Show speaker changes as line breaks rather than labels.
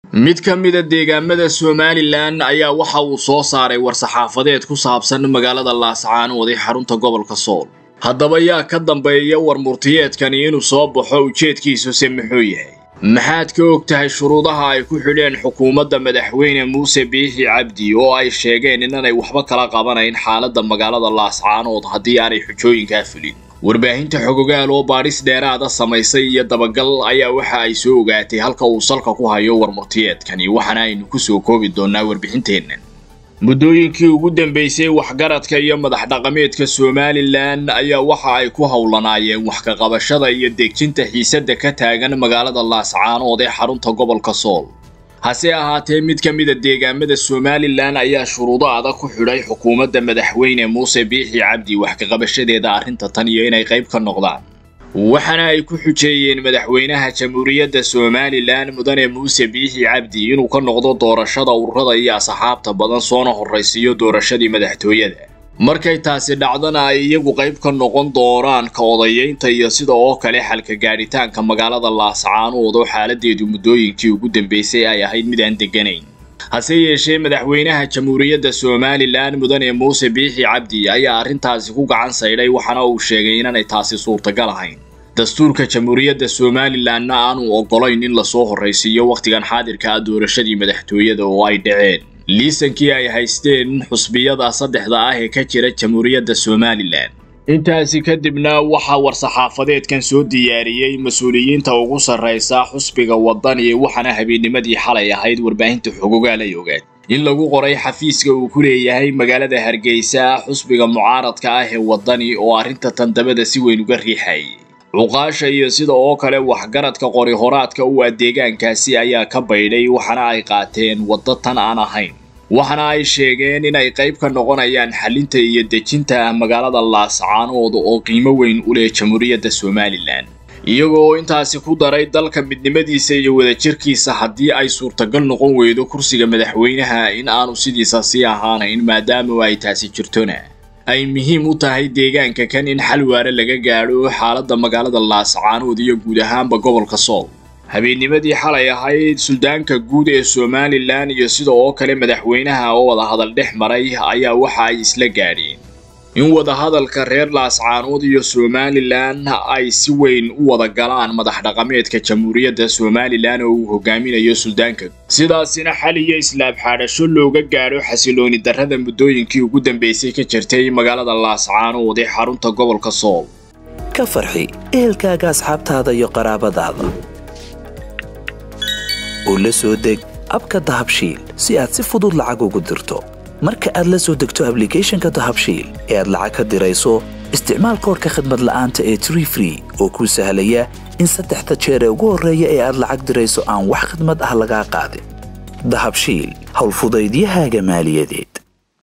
mid ka mida deegaamada somalilan ayaa waxa uu soo saaray war-saxaafadeed ku saabsan magaalada laascaanood ee xarunta gobolka sool haddaba yaa ka dambeeya war murtiyeedkani inuu soo baxo ujeedkiisuse muxuu yahay maxaad ka og tahay shuruudaha ay ku xidheen xukuumadda madaxweyne muuse biixi cabdi oo ay sheegeen inanay waxba kala qabanayn xaaladda magaalada laascaanood haddii aanay xujooyinkaa fulin warbaahinta xogogaal oo baadhis dheeraada samaysay iyo dabagal ayaa waxa ay soo ogaatay halka uu salka ku hayo warmurtiyeedkani waxaana aynu ku soo koobi doonnaa warbixinteennan muddooyinkii ugu dambaysay waxgaradka iyo madax dhaqameedka somalilan ayaa waxa ay ku howlanaayeen wax ka qabashada iyo dejinta xiisadda ka taagan magaalada laascaanood ee xarunta gobolka sool hase ahaatee mid ka mida deegaamada somalilan ayaa shuruudo adag ku xidhay xukuumadda madaxweyne muuse biixi cabdi wax ka qabashadeeda arrinta tan iyo inay qayb ka noqdaan waxaana ay ku xujeeyeen madaxweynaha jamhuuriyadda somalilan mudane muuse biixi cabdi inuu ka noqdo doorashada ururada iyo asxaabta badan soona horraysiiyo doorashadii madaxtooyada markay taasi dhacdana ay iyagu qayb ka noqon doonaan ka odayeynta iyo sida oo kale xalka gaadhitaanka magaalada laascaanood oo xaaladeedu muddooyinkii ugu dambaysay ay ahayd mid aan degganayn hase yeeshee madaxweynaha jamhuuriyadda somalilan mudane muuse biixi cabdi ayaa arrintaasi ku gacan saydhay waxaana uu sheegay inaanay taasi suurtagal ahayn dastuurka jamhuuriyadda somalilanna aanu oggolayn in lasoo horraysiiyo wakhtigan xaadirka ah doorashadii madaxtooyada oo ay dhaceen liisankii ay haysteen xusbiyada saddexda ah ee ka jira jamhuuriyadda somalilan intaasi kadibna waxaa war-saxaafadeedkan soo diyaariyey mas-uuliyiinta ugu sarraysa xusbiga waddani waxaana habeennimadii xalay ahayd warbaahinta xogogaal ay ogaad in lagu qoray xafiiska uu ku leeyahay magaalada hargeysa xusbiga mucaaradka ah ee waddani oo arrinta tandabada si weyn uga riixayay cuqaasha iyo sida oo kale waxgaradka qori horaadka u ah deegaankaasi ayaa ka baydhay waxaana ay qaateen waddo tan aan ahayn waxaana ay sheegeen inay qayb ka noqonayaan xalinta iyo dejinta magaalada laascaanood oo qiimo weyn u leh jamhuuriyadda somalilan iyagoo intaasi ku daray dalka midnimadiisa iyo wadajirkiisa haddii ay suurtagal noqon weydo kursiga madaxweynaha in aanu sidiisa sii ahaanayn maadaama ay taasi jirtona ay muhiim u tahay deegaanka kan in xal waare laga gaadho xaaladda magaalada laascaanood iyo guud ahaanba gobolka sool habeennimadii xalay ahayd suldaanka guud ee somalilan iyo sida oo kale madaxweynaha oo wadahadal dhex maray ayaa waxa ay isla gaadheen in wadahadalka reer laascaanood iyo somalilan ay si weyn u wada galaan madax dhaqameedka jamhuuriyadda somalilan oo uu hogaaminayo suldaanka sidaasina xal iyo islaab xaadhasho looga gaadho xasilooni darrada muddooyinkii ugu dambaysay ka jirtay magaalada laascaanood ee xarunta gobolka sool
ka farxi ehelkaaga asxaabtaada iyo qaraabadaada oo la soo deg abka dahabshiil si aad si fudud lacag ugu dirto marka aad la soo degto ablicathonka dahabshiil ee aad lacag ka dirayso isticmaal koorka khadmad la'aanta ee tree free oo kuu sahlaya in saddexda jeer ee ugu horreeya ee aad lacag dirayso aan wax khadmad ah lagaa qaadin dahabshiil howlfudaydiyahaaga maaliyadeed